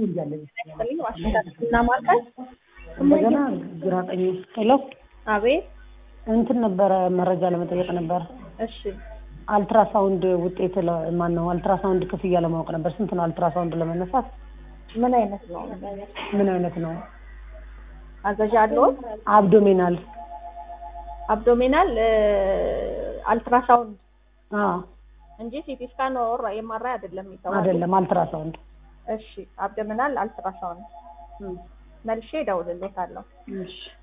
እና ማርካት እንደገና ግራ ቀኝ ሄሎ አቤት እንትን ነበረ መረጃ ለመጠየቅ ነበር። እሺ አልትራሳውንድ ውጤት ማን ነው? አልትራሳውንድ ክፍያ ለማወቅ ነበር። ስንት ነው አልትራሳውንድ ለመነሳት? ምን አይነት ነው ምን አይነት ነው? አዘዣ አለዎት አብዶሚናል አብዶሚናል አልትራሳውንድ አዎ እንጂ ሲቲ ስካን ኦር ኤምአርአይ አይደለም የሚተዋወቀው አይደለም አልትራሳውንድ እሺ አብዶሚናል አልትራሳውንድ መልሼ እደውልልዎታለሁ እሺ